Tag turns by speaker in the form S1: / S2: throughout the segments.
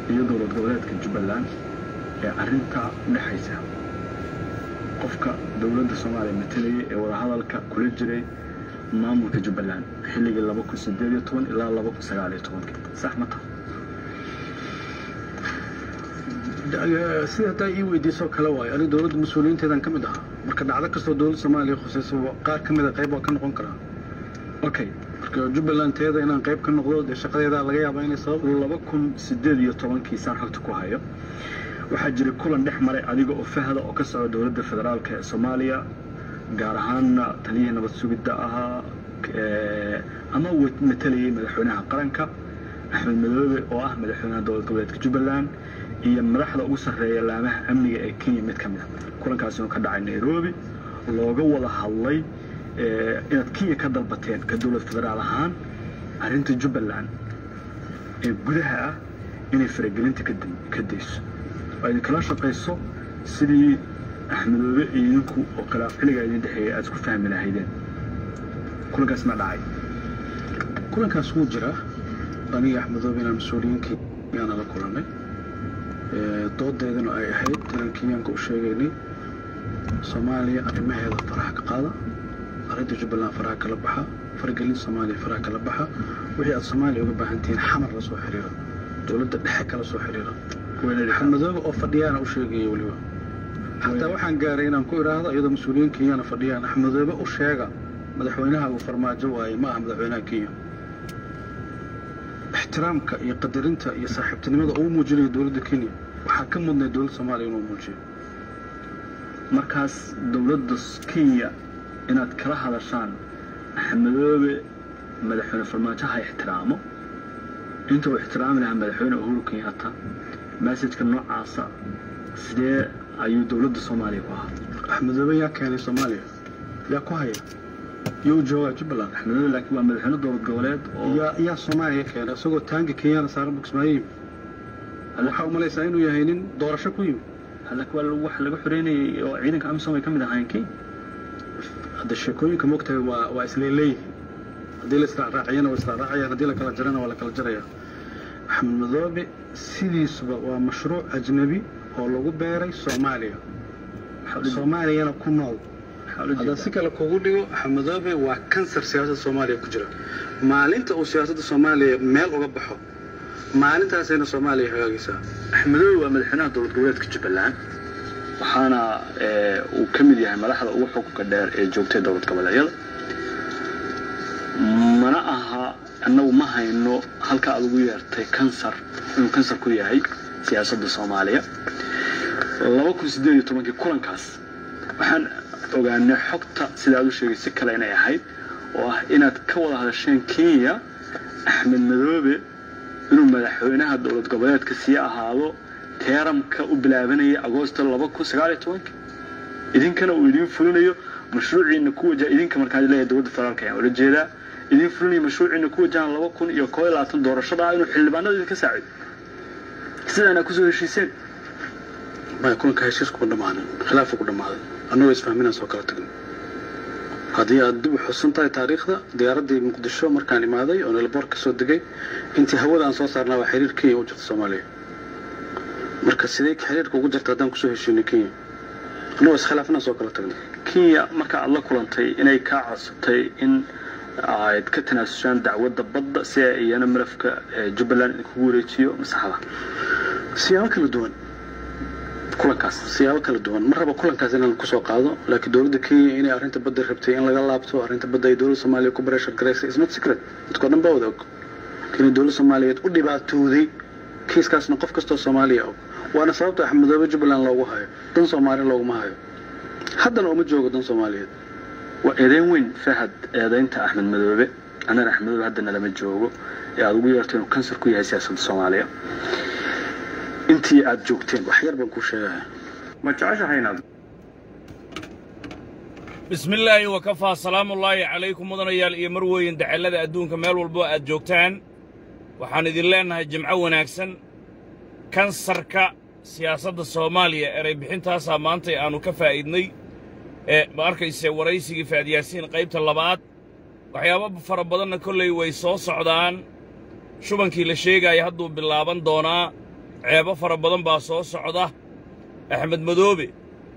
S1: iyo dowlad goboleedka jubbaland ee arrintaa u dhexaysa qofka dowladda soomaaliya matalayay ee wadahadalka kula jiray maamulka jubbaland xilligii laba kun sideed iyo toban ilaa laba kun sagaal iyo tobankii sax ma taha
S2: sida haddaa ii weydiisoo kale waayo aniga dowladda mas-uuliyiinteedan ka mid ahaa marka dhacdo kastoo dowladda soomaaliya khusayso qaar ka mida qayb waa ka noqon karaa
S1: okay
S2: marka jubbaland teeda inaan qayb ka noqdo dee shaqadeedaa laga yaabaa inay sabab
S1: laba kun sideed iyo tobankii saan xogta ku hayo waxaa jiray kulan dhex maray adiga oo fahda oo ka socda dowladda federaalka ee soomaaliya gaar ahaanna taliyihii nabad sugidda ahaa ama matalayay madaxweynaha qaranka axmed madoobe oo ah madaxweynaha dowlad goboleedka jubbaland iyo madaxda ugu sarreeya laamaha amniga ee kenya mid ka mid a kulankaasi oo ka dhacay nairobi looga wada hadlay inaad kenya ka dalbateen ka dowlad federaal ahaan arrinta jubbaland ee gudaha ah inay faragelinta ka dayso oo idinkala shaqayso sidii axmedoobe iyo idinku oo khilaaf xilligaa idin dhexeeya aad isku fahmi lahaydeen kulankaas ma dhacay
S2: kulankaas wuu jiraa aniga axmedoobe inaan mas-uuliyiinkii yaana la kulannay doodeedana ay ahayd inaan kenyaanka u sheegaynay soomaaliya arrimaheeda faraha ka qaada arrinta jubbaland faraha kala baxa faragelinta soomaaliya faraha kala baxa wixii aad soomaaliya uga baahan tihiin xamar la soo xiriira dowladda dhexe kala soo xiriira axmedoobe oo fadhiyaana u sheegaya weliba xataa waxaan gaaray inaan ku idhaahdo iyadoo mas-uuliyiin kenyana fadhiyaan axmedoobe u sheega madaxweynaha uu farmaajo waaye ma aha madaxweynaha kenya ixtiraamka iyo qadarinta iyo saaxiibtinimada uu muujinayo dowladda kenya waxaa ka mudnay dowladda soomaaliya inuu muujiyo
S1: markaas dowladda kenya inaad kala hadashaan axmedoobe madaxweyne farmaajo ha ixtiraamo inta uu ixtiraami lahaa madaxweyne uhuru kenyatta masajka noocaasa sidee ayuu dowladda soomaaliya ku ahaa
S2: axmedoobe yaa keenay soomaaliya yaa ku haya yuu joogaa jubbaland
S1: axmedoobe laakiin waa madaxweyne dowlad goboleed oo
S2: yaa yaa soomaaliya keenay isagoo taangi kenyana saaran buksmaayo yimi waxaa u malaysaa inuu yahay nin doorasho ku yimi
S1: halak waa waxa laga xoreynayay oo ciidanka amisom ay ka mid ahaayeen kenya
S2: hadda sheekooyinka moogtahay waa waa isleeleeyihin haddii la israacraaciyana waa israacraacayaan haddii la kala jarana waa la kala jaraya axmed madoobe sidiisuba waa mashruuc ajnabi oo lagu beeray soomaaliya soomaaliyana ku nool haddaan si kale kugu dhigo axmedoobe waa kansar siyaasadda soomaaliya ku jira maalinta uu siyaasadda soomaaliya meel uga baxo maalintaasayna soomaaliya hagaagaysaa
S1: axmedoobe waa madaxweynaha dowlad goboleedka jubbaland waxaana uu ka mid yahay madaxda ugu xukunka dheer ee joogtay dowlad goboleedyada mana aha annagu ma hayno halka aad ugu yeertay kansar inuu kansar ku yahay siyaasadda soomaaliya laba kun sideed iyo tobankii kulankaas waxaan ogaanay xogta sida aad u sheegay si kale inay ahayd oo ah inaad ka wada hadasheen kenya axmed madoobe inuu madaxweynaha dowlad goboleedka sii ahaado teeramka u bilaabanaya agoosto laba kun sagaal iyo tobankii idinkana uu idiin fulinayo mashruuciina ku wajaha idinka markaa leeyahay dowladda federaalka ayaan ula jeedaa idiin fulinayo mashruuciina ku wajahan laba kun iyo koo iyo labaatan doorashada ah inuu xildhibaanada idinka saacido sidaana kusoo heshiiseen
S2: maya kulanka heshiis kuma dhammaanin khilaafa ku dhammaaday annagoo isfahminaan soo kala tagin haddii aad dib u xusan tahay taariikhda diyaaraddii muqdisho markaan imaaday oo nelaboor ka soo degay intii hawada aan soo saarnaa waa xiriir kenya u jirta soomaaliya marka sidee xiriirka ugu jirta haddaan kusoo heshiinay kenya annagoo iskhilaafnaan soo kala tagnay
S1: kenya marka aad la kulantay inay kaa codsatay in aad ka tanaasushaan dacwadda badda si ay iyana malafka jubbaland idinkugu wareejiyo masaxda
S2: siyaabo kala duwan
S1: kulankaas
S2: siyaabo kala duwan ma raba kulankaas inaan kusoo qaado laakiin dowladda kenya inay arrinta badda rabtay in laga laabto arrinta badda ay dowladda soomaaliya ku bareshar garaysay is not secret dadkoo dhan baa wada og inay dowladda soomaaliyeed u dhibaatooday kiiskaasna qof kastoo soomaaliya og waana sababta axmedoobe jubbaland loogu hayo dan soomaali looguma hayo haddana uma joogo dan soomaaliyeed
S1: waa eedeyn weyn fahad eedeynta axmed madoobe annana axmed madoobe haddana lama joogo ee aad ugu yeerto inuu kansar ku yahay siyaasadda soomaaliya intii aad joogteen
S2: wax yar baan kuu sheegaya
S1: ma jeceshahay inaad
S3: bismi illaahi wakafaa salaamullaahi calaykum mudanayaal iyo marweyn dacallada adduunka meel walbo aad joogtaan waxaan idin leennahay jimco wanaagsan kansarka siyaasadda soomaaliya eray bixintaasaa maantay aannu ka faa'iidnay ee ma arkayse waraysigii faadyaasiin qaybta labaad waxyaabo fara badanna kollay way soo socdaan shubankii la sheegaaya hadduu bilaaban doonaa ceebo fara badan baa soo socda axmed madoobe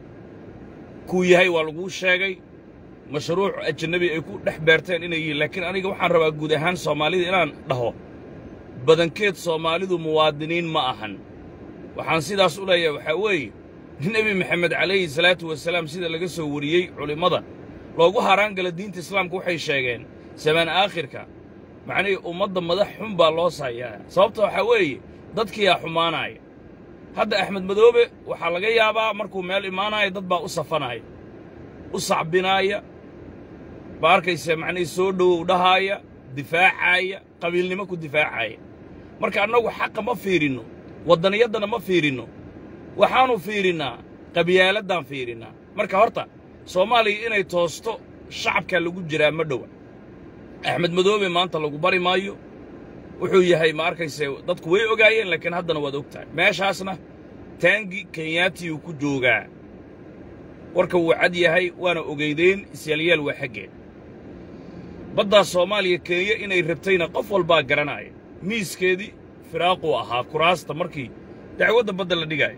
S3: kuu yahay waa laguu sheegay mashruuc ajanabi ay ku dhex beerteen inay yihiin laakiin aniga waxaan rabaa guud ahaan soomaalida inaan dhaho badankeed soomaalidu muwaadiniin ma ahan waxaan sidaas u leeyahay waxaa weeye nebi maxamed calayhi salaatu wasalaam sida laga soo wariyey culimmada loogu haraan gala diinta islaamka waxay sheegeen samaan aakhirka macnihii ummadda madax xun baa loo saayaa sababta waxaa weeye dadkiyaa xumaanaaya hadda axmed madoobe waxaa laga yaabaa markuu meel imaanaya dad baa u safanaya u sacbinaaya ma arkaysa macnihii soo dhowow dhahaaya difaacaaya qabiilnimo ku difaacaya marka annagu xaqa ma fiirinno waddaniyaddana ma fiirinno waxaannu fiirinnaa qabyaaladdan fiirinnaa marka horta soomaaliya inay toosto shacabkaa lagu jiraa ma dhowa axmed madoobe maanta lagu bari maayo wuxuu yahay ma arkayse dadku way ogaayeen laakiin haddana waad og tahay meeshaasna taangi kenyaatiyuu ku joogaa warka wuu cad yahay waana ogeydeen isyaalyaal waa xaggeen baddaa soomaaliya kenya inay rabtayna qof walbaa garanaya miiskeedii firaaquu ahaa kuraasta markii dacwadda badda la dhigaayo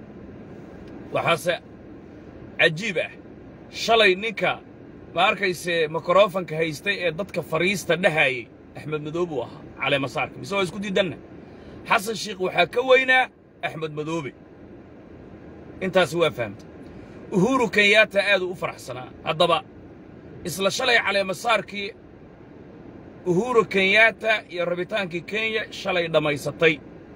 S3: waxaase cajiib ah shalay ninka ma arkayse mikrofanka haystay ee dadka fariista dhahaayey axmed madoobe uu ahaa caleemasaarka mise waa isku diidanna xasan shiikh waxaa ka weynaa axmed madoobe intaasi waa fahamtay uhuru kenyaata aaduu u faraxsanaa haddaba isla shalay caleemasaarkii uhuru kenyaata iyo rabitaankii kenya shalay dhammaysatay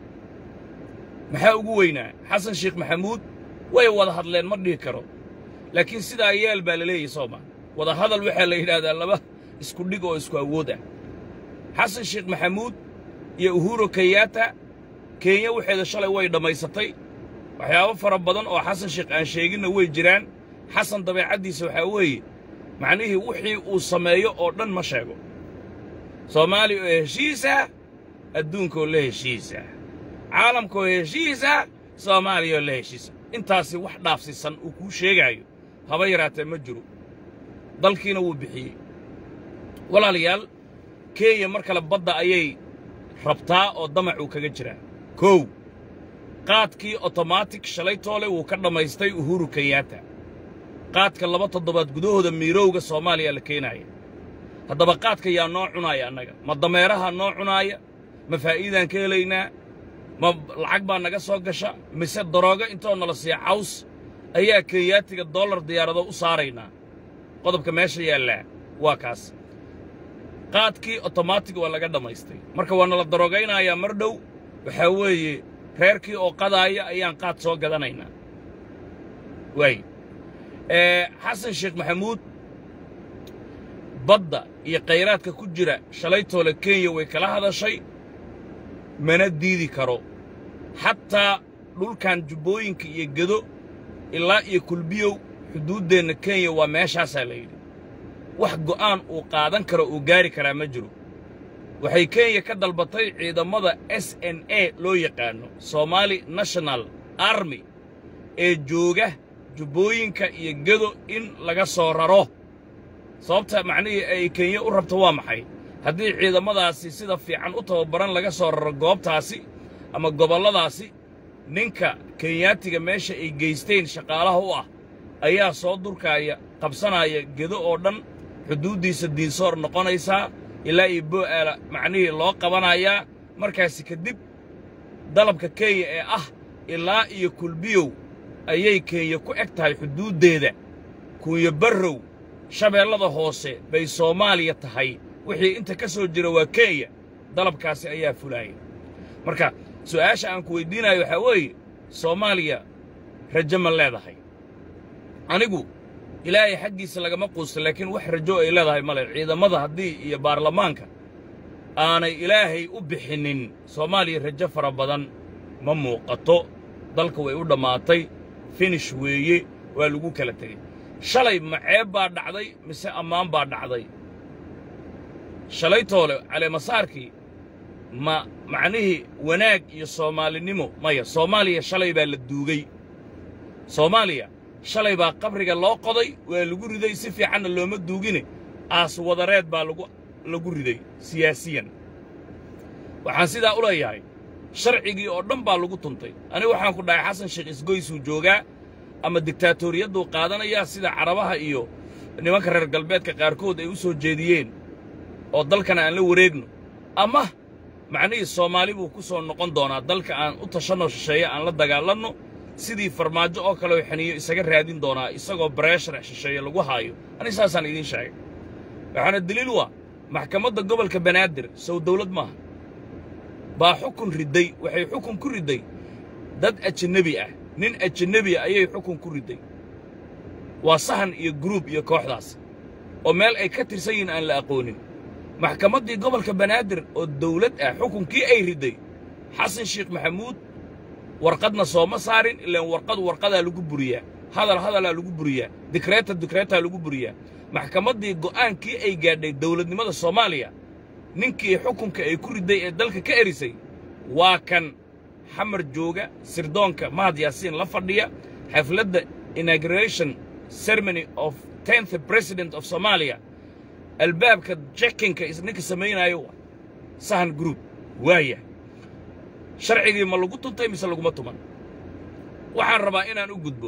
S3: maxaa ugu weynaa xasan sheekh maxamuud way wada hadleen ma dhihi karo laakiin sidaa yeel baa la leeyahy soo maa wada hadal waxaa la yidhaahdaa laba isku dhig oo isku awood ah xasan sheekh maxamuud iyo uhuru kenyaata kenya waxeeda shalay way dhammaysatay waxyaabo fara badan oo xasan sheekh aan sheeginna way jiraan xasan dabeecaddiisa waxaa weeye macnihii wixii uu sameeyo oo dhan ma sheego soomaaliya oo heshiisa adduunkaoo la heshiisa caalamkaoo heshiisa soomaaliya oo la heshiisa intaasi wax dhaafsisan uu kuu sheegaayo haba yaraatee ma jiro dalkiina wuu bixiyey walaalayaal kenya mar kale badda ayay rabtaa oo damacuu kaga jiraa kow qaadkii otomaatig shalay toole wuu ka dhammaystay uhuru kenyaata qaadka laba toddobaad gudahooda miirowga soomaaliya la keenaaya haddaba qaadka yaa noo cunaaya annaga ma dameeraha noo cunaaya ma faa'iidaan ka helaynaa ma lacag baa naga soo gasha mise daroogo intoo nala siiya caws ayaa kenyaatiga dollar diyaarado u saaraynaa qodobka meesha yaallaa waa kaas qaadkii otomaatig waa laga dhammaystay marka waa nala daroogaynayaa mar dhow waxaa weeye reerkii oo qadaaya ayaan qaad soo gadanaynaa waay xasan sheekh maxamuud badda iyo khayraadka ku jira shalaytoole kenya way kala hadashay mana diidi karo xataa dhulkan jubbooyinka iyo gedo ilaa iyo kulbiyow xuduuddeenna kenya waa meeshaasaa la yidhi wax go'aan uu qaadan karo uu gaari karaa ma jiro waxay kenya ka dalbatay ciidamada s n a loo yaqaanno somaali national army ee jooga jubbooyinka iyo gedo in laga soo raro sababta macnihii ay kenya u rabto waa maxay haddii ciidamadaasi sida fiican u tababaran laga soo raro goobtaasi ama gobolladaasi ninka kenyaatiga meesha ay geysteen shaqaalaha u ah ayaa soo durkaaya qabsanaya gedo oo dhan xuduuddiisa diinsoor noqonaysaa ilaa iyo bo'aala macnihii loo qabanayaa markaasi kadib dalabka kenya ee ah ilaa iyo kulbiyow ayay kenya ku eg tahay xuduuddeeda kunya barrow shabeellada hoose bay soomaaliya tahay wixii inta ka soo jira waa kenya dalabkaasi ayaa fulaaya marka su'aasha aan ku weyddiinayo waxaa weeye soomaaliya rajo ma leedahay anigu ilaahay xaggiisa lagama quusta laakiin wax rajo ay leedahay male ciidamada haddii iyo baarlamaanka aanay ilaahay u bixinnin soomaaliya rajo fara badan ma muuqato dalka way u dhammaatay finish weeye waa lagu kala tegey shalay ma ceeb baa dhacday mise ammaan baa dhacday shalay toole caleemasaarkii ma macnihii wanaag iyo soomaalinimo maya soomaaliya shalay baa la duugay soomaaliya shalay baa qabriga loo qoday waa lagu riday si fiicanna looma duugine aas wadareed baa lagu lagu riday siyaasiyan waxaan sidaa u leeyahay sharcigii oo dhan baa lagu tuntay aniga waxaan ku dhahay xasan sheekh isgoysuu joogaa ama diktaatoriyaduu qaadanayaa sida carabaha iyo nimanka reer galbeedka qaarkood ay u soo jeediyeen oo dalkan aan la wareegno ama macnihii soomaali buu ku soo noqon doonaa dalka aan u tashanno shisheeye aan la dagaalanno sidii farmaajo oo kale oo xaniyo isaga raadin doonaa isagoo bareeshar shisheeye lagu haayo aniga saasaan idiin sheegay waxaana deliil u ah maxkamadda gobolka banaadir sow dawlad maaha baa xukun ridday waxay xukun ku ridday dad ajanabi ah nin ajanabi ah ayay xukun ku ridday waa sahan iyo guruub iyo kooxdaas oo meel ay ka tirsan yihiin aan la aqoonin maxkamaddii gobolka banaadir oo dawlad ah xukunkii ay ridday xasan sheekh maxamuud warqadna sooma saarin ilaan warqad warqadaa lagu buriyaa hadal hadalaa lagu buriyaa dikreeta dikreetaa lagu buriyaa maxkamaddii go'aankii ay gaadhay dawladnimada soomaaliya ninkii xukunka ay ku ridday ee dalka ka erisay waa kan xamar jooga sirdoonka mahad yaasiin la fadhiya xafladda inauguration ceremony of tenth president of somalia albaabka jekinka ninka samaynaayo waa sahan group waaya sharcigii ma lagu tuntay mise laguma tuman waxaan rabaa inaan u gudbo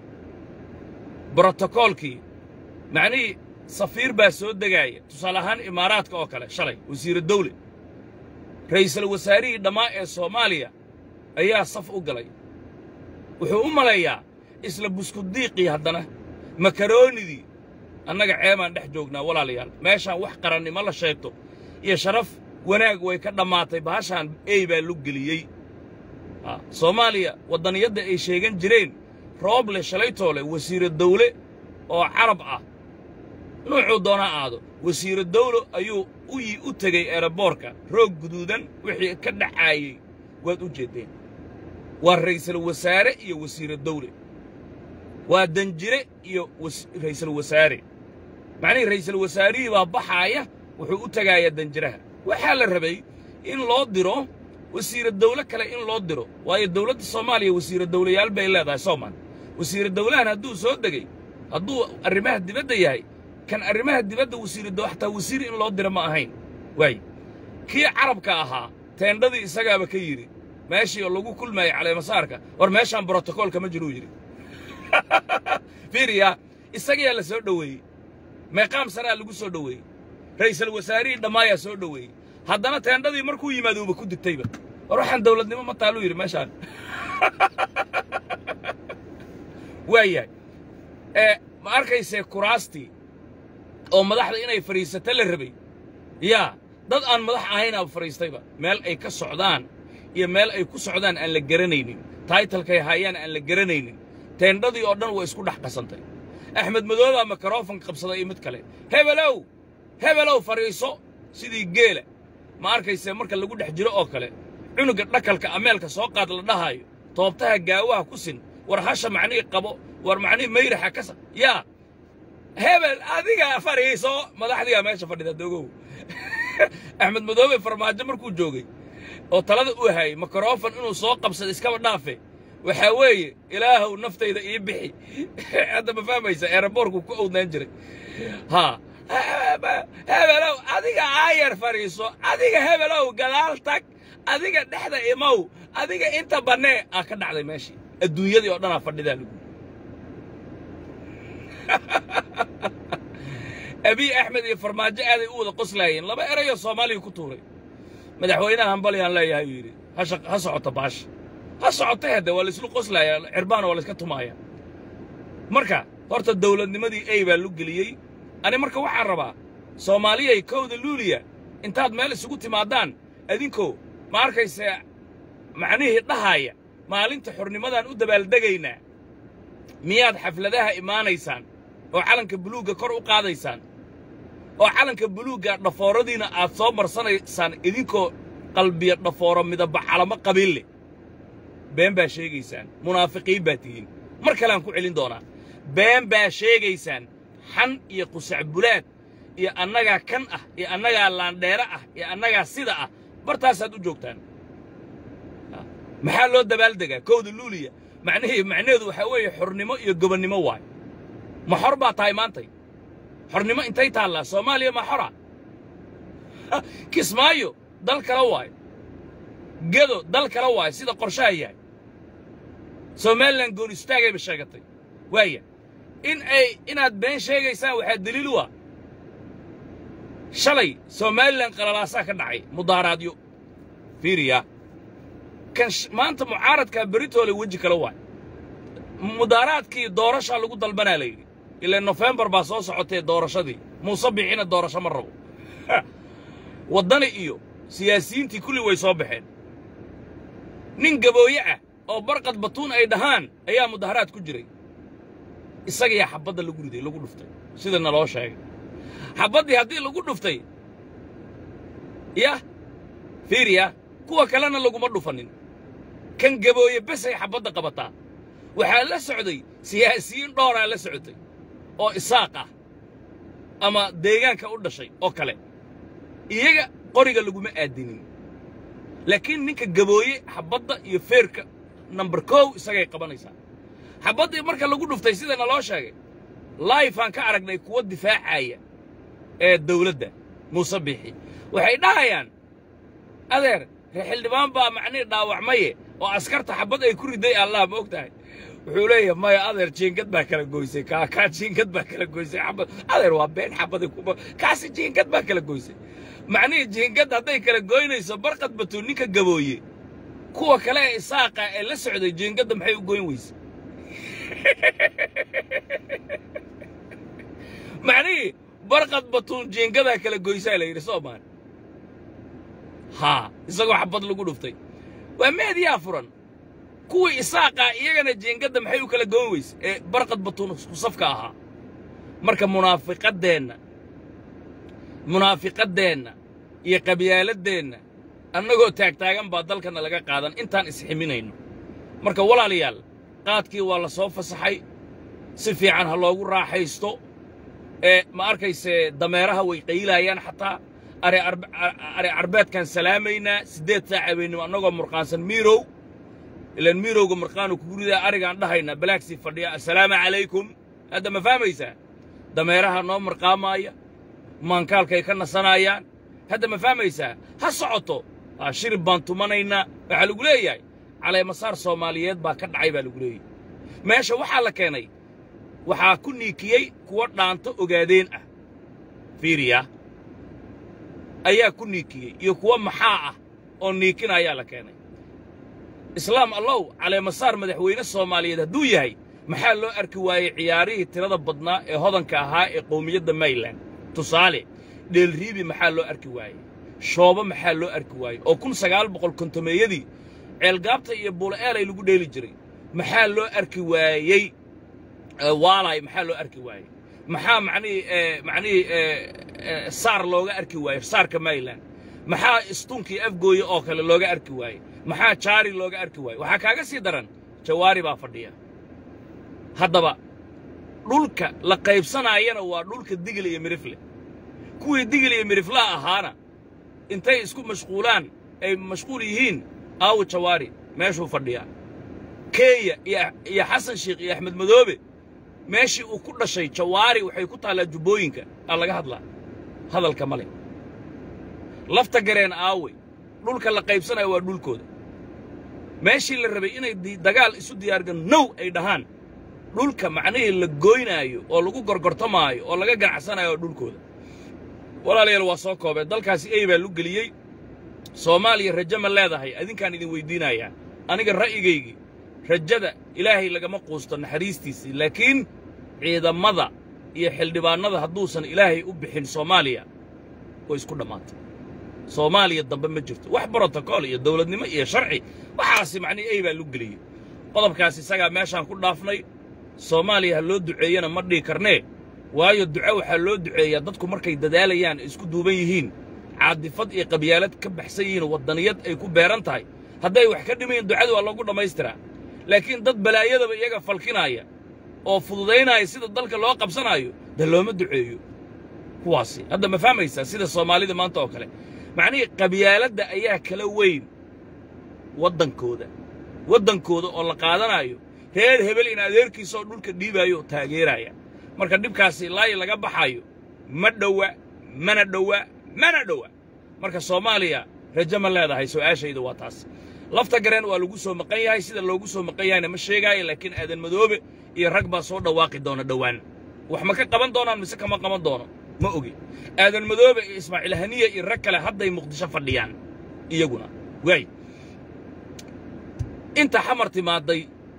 S3: brotokoolkii macnihii safiir baa soo degaaya tusaale ahaan imaaraadka oo kale shalay wasiiru dawle ra'iisul wasaarihii dhammaa ee soomaaliya ayaa saf u galay wuxuu u maleeyaa isla buskudiiqii haddana makaroonidii annaga ceebaan dhex joognaa walaalayaal meeshaan wax qarannimo la sheegto iyo sharaf wanaag way ka dhammaatay bahashaan ey baa lu geliyey soomaaliya waddaniyadda ay sheegan jireen rooble shalaytoole wasiiro dawle oo carab ah nuucuu doona aado wasiiro dawlo ayuu uyi u tegey eeraboorka roog guduudan wixii ka dhacaayey waad u jeeddeen waa ra'iisul wasaare iyo wasiiro dawle waa danjire iyo ra'iisul wasaare macnihii ra'iisul wasaarihii baa baxaaya wuxuu u tegaayaa danjiraha waxaa la rabay in loo diro wasiiro dawle kale in loo diro waayo dawladda soomaaliya wasiiro dawlayaal bay leedahay soomaan wasiiro dawlahan hadduu soo degey hadduu arrimaha dibadda yahay kan arrimaha dibadda wasiiro daw xataa wasiir in loo diro ma ahayn waay kii carabka ahaa teendhadii isagaaba ka yidhi meeshii oo lagu kulmaayay caleemasaarka war meeshaan brotokoolka ma jiruu yidhi fiiriya isagayaa la soo dhoweeyey meeqaam saraa lagu soo dhoweeyey ra'iisul wasaarihii dhammaayaa soo dhoweeyey haddana teendhadii markuu yimaado uba ku digtayba war waxaan dawladnimo ma taaluu yidhi meeshaan waayahay ee ma arkaysee kuraastii oo madaxda inay fadhiisato la rabay yaa dad aan madax ahaynaaba fadhiistayba meel ay ka socdaan iyo meel ay ku socdaan aan la garanaynin taytalkay haayaan aan la garanaynin teendhadii oo dhan way isku dhex qasantay axmed madoobaa mikrofon qabsaday iyo mid kale hebelow hebelow fadhiiso sidii geela ma arkaysee marka lagu dhex jiro oo kale cunuga dhakalka ameelka soo qaad la dhahaayo toobtaha gaawaha ku sin war hasha macnihii qabo war macnihii mayraxa ka sa yaa hebel adiga fadhiiso madaxdigaa meesha fadhida dogow axmed madoobe farmaajo markuu joogay oo talada u hayay mikrofon inuu soo qabsado iskaba dhaafe waxaa weeye ilaahow naftayda ii bixi hadda ma fahmaysa eeraboorku ku owdnaan jiray haa hebelow adiga aayar fadhiiso adiga hebelow gadaal tag adiga dhexda imow adiga inta bannee aa ka dhacday meeshii adduunyadii oo dhanaa fadhidaa lagu abiy axmed iyo farmaajo aaday u wada qoslaayeen laba erayoo soomaaliya ku tuuray madaxweynaha hambalyaan leeyahay uu yidhi ha socota baasha ha socota hadde waa layslu qoslaaya cirbaana waa layska tumaaya marka horta dawladnimadii ey baa lu geliyey ani marka waxaan rabaa soomaaliyay kowda luuliya intaad meel isugu timaadaan adinkoo ma arkayse macnihii dhahaaya maalinta xornimadaan u dabaaldegaynaa miyaad xafladaha imaanaysaan oo calanka buluugga kor u qaadaysaan oo calanka buluugga dhafooradiina aad soo marsanaysaan idinkoo qalbiya dhafooro midaba calamo qabiil leh been baa sheegaysaan munaafiqiin baa tihiin mar kaleaan ku celin doonaa been baa sheegaysaan xan iyo qusacbulaad iyo annagaa kan ah iyo annagaa laandheere ah iyo annagaa sida ah bartaasaad u joogtaan maxaa loo dabaaldegaa kowda luuliya macnihii macnaheedu waxaa weeye xornimo iyo gobonnimo waay ma xor baa tahay maantay xornimo intay taallaa soomaaliya ma xora kismaayo dal kale waayo gedo dal kale waayo sida qorshaha yahay somalilan goon istaagayba sheegatay waaya in ay inaad been sheegaysaan waxaa daliil u ah shalay somalilan qalalaasaa ka dhacay mudaaraadyo fiiriya kan maanta mucaaradkaa beritoole weji kale waay mudaaraadkii doorashaa lagu dalbanaa la yidhi ilaa nofembar baa soo socotee doorashadii muuse bixina doorasho ma rabo waddani iyo siyaasiyiintii kulli way soo baxeen nin gabooye ah oo barqad batuun ay dhahaan ayaa mudaharaad ku jiray isagayaa xabbadda lagu riday lagu dhuftay sida naloo sheegay xabbaddii haddii lagu dhuftay yah fiiriya kuwa kalena laguma dhufanin kan gabooye besay xabbadda qabataa waxaa la socday siyaasiyiin dhooraa la socotay oo isaaq ah ama deegaanka u dhashay oo kale iyaga qoriga laguma aadinin laakiin ninka gabooye xabbadda iyo feerka nambar kow isagay qabanaysaa xabbaddii marka lagu dhuftay sida naloo sheegay laifaan ka aragnay kuwa difaacaya ee dawladda muuse biixi waxay dhahayaan adeer ree xildhibaan baa macnihii dhaawacmaye oo askarta xabbad ay ku riday allah ma og tahay wuxuu leeyahay maya adeer jiingad baa kala goysay kaa kaa jiingad baa kala goysay xabad adeer waa been xabadi kuma kaasi jiingad baa kala goysay macnihii jiingad hadday kala goynayso barqad batuu ninka gabooye kuwa kale ee isaaqa ee la socday jiingadda maxay u goyn weysay macnihii barqad batuun jiingadaa kala goysaa la yidhi soomaali haa isagoo xabad lagu dhuftay waa meediyaa furan kuwii isaaqaa iyagana jiingadda maxay u kala goyn weyse ee barqad batuun isku safka ahaa marka munaafiqaddeenna munaafiqaddeenna iyo qabyaaladeenna annagoo taagtaagan baa dalkana laga qaadan intaan isximinayno marka walaalayaal qaadkii waa la soo fasaxay si fiican ha loogu raaxaysto ee ma arkayse dameeraha way qaylaayaan xataa are carbeedkaan salaamaynaa siddeed saac habeennimo annagoo murqaansan miirow ilaan miirowga murqaanu kugu ridaa arigaan dhahaynaa balaagsii fadhiya assalaamu calaykum hadda ma fahmaysaa dameeraha noo marqaamaaya maankaalkay ka nasanaayaan hadda ma fahmaysaa ha socoto shirib baan tumanaynaa waxaa lagu leeyahay caleemasaar soomaaliyeed baa ka dhacay baa lagu leeyahay meesha waxaa la keenay waxaa ku niikiyey kuwa dhaanto ogaadeen ah fiiriya ayaa ku niikiyey iyo kuwa maxaa ah oo niikina ayaa la keenay islaam allow caleemasaar madaxweyne soomaaliyeed hadduu yahay maxaa loo arki waayey ciyaarihii tirada badnaa ee hodanka ahaa ee qowmiyadda mayland tusaale dheelriibi maxaa loo arki waayey shoobo maxaa loo arki waayey oo kun sagaal boqol kontomeeyadii ceelgaabta iyo buula'eelay lagu dheeli jiray maxaa loo arki waayey waalay maxaa loo arki waayey maxaa macnihii macnihii saar looga arki waayey saarka mayland maxaa istunkii afgooye oo kale looga arki waayey maxaa jaari looga arki waayey waxaa kaaga sii daran jawaari baa fadhiya haddaba dhulka la qaybsanaayana waa dhulka digil iyo mirifle kuwii digil iyo miriflaha ahaana intay isku mashquulaan ay mashquul yihiin aawo jawaari meeshuu fadhiyaa kenya iyo xasan sheikh iyo axmed madoobe meeshii uu ku dhashay jawaari waxay ku taallaa jubbooyinka aa laga hadlaa hadalka male lafta gareen aawey dhulka la qaybsanayo waa dhulkooda meeshii la rabay inay dagaal isu diyaargan now ay dhahaan dhulka macnihii la goynaayo oo lagu gorgortamaayo oo laga ganacsanayo waa dhulkooda walaalayaal waa soo koobeen dalkaasi ey baa lu geliyey soomaaliya rajo ma leedahay adinkaan idin weyddiinayaa aniga ra'yigaygii rajada ilaahay lagama quusto naxariistiisii laakiin ciidamada iyo xildhibaannada hadduusan ilaahay u bixin soomaaliya way isku dhammaatay soomaaliya dambe ma jirto wax brotokool iyo dawladnimo iyo sharci waxaasi macnihi ey baa lu geliyey qodobkaas isagaa meeshaan ku dhaafnay soomaaliya ha loo duceeyana ma dhihi karnee waayo duco waxaa loo duceeyaa dadku markay dadaalayaan ay isku duuban yihiin caadifad iyo qabyaalad ka baxsan yihiin waddaniyad ay ku beeran tahay hadday wax ka dhimayin ducadu waa loogu dhammaystiraa laakiin dad balaayadaba iyaga falkinaaya oo fududaynaya sida dalka loo qabsanaayo dee looma duceeyo kuwaasi hadda ma fahmaysaa sida soomaalida maanta oo kale macnihii qabyaaladda ayaa kala weyn waddankooda waddankooda oo la qaadanaayo reer hebel in adeerkiisaoo dhulka dhiibaayo oo taageeraya marka dhibkaasi ilaayi laga baxayo ma dhowa mana dhowa mana dhowa marka soomaaliya rajo ma leedahay su'aashayda waa taas lafta gareen waa lagu soo maqan yahay sida loogu soo maqan yahayna ma sheegaayo laakiin aadan madoobe iyo rag baa soo dhawaaqi doona dhowaan wax ma ka qaban doonaan mise kama qaban doono ma ogi aadan madoobe iyo ismaaciil haniya iyo rag kale hadday muqdisho fadhiyaan iyaguna waay inta xamar timaaday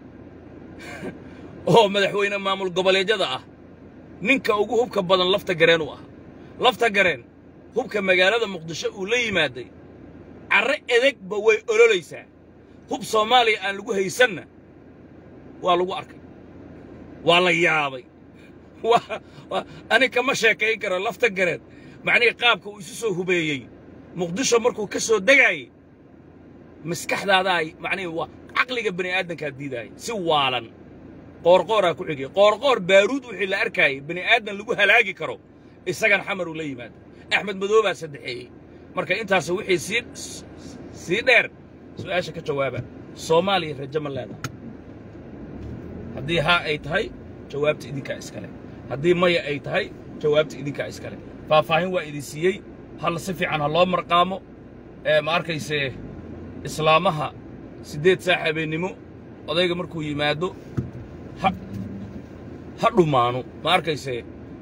S3: oo madaxweyne maamul goboleedyada ah ninka ugu hubka badan lafta gareen u ah lafta gareen hubka magaalada muqdisho uu la yimaaday carre edegba way ololaysaa hub soomaaliya aan lagu haysanna waa lagu arkay waa la yaabay ani kama sheekayn karo lafta gareen macnihii qaabka uu isu soo hubeeyey muqdisho markuu ka soo degaayey maskaxdaadaa macnihii waa caqliga bani aadamkaa diidaayay si waalan qoorqooraa ku xigay qoorqoor baaruud wixii la arkaayay bani aadan lagu halaagi karo isagan xamar uu la yimaado axmed madoobaa saddexeeyey marka intaas wixii sii sii dheer su'aasha ka jawaaba soomaaliya rajo ma leedahay haddii haa ay tahay jawaabta idinkaa iskale haddii maya ay tahay jawaabta idinkaa iskale faahfaahin waa idin siiyey hal si fiican ha loo marqaamo ee ma arkayse islaamaha siddeed saax habeennimo odayga markuu yimaado ha ha dhumaano ma arkayse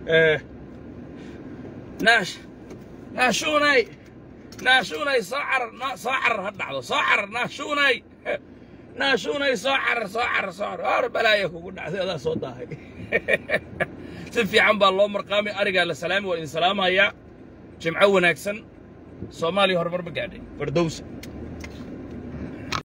S3: naash naashuunay naashuunay soo carar soo carar ha dhacdo soo carar naashuunay naashuunay soo carar soo carar soo carar hor balaaya kugu dhacday adaa soo daahay si fiican baa loo marqaamay arigaa la salaami waa idin salaamayaa jimco wanaagsan soomaaliya horumar ma gaadhay fardowsa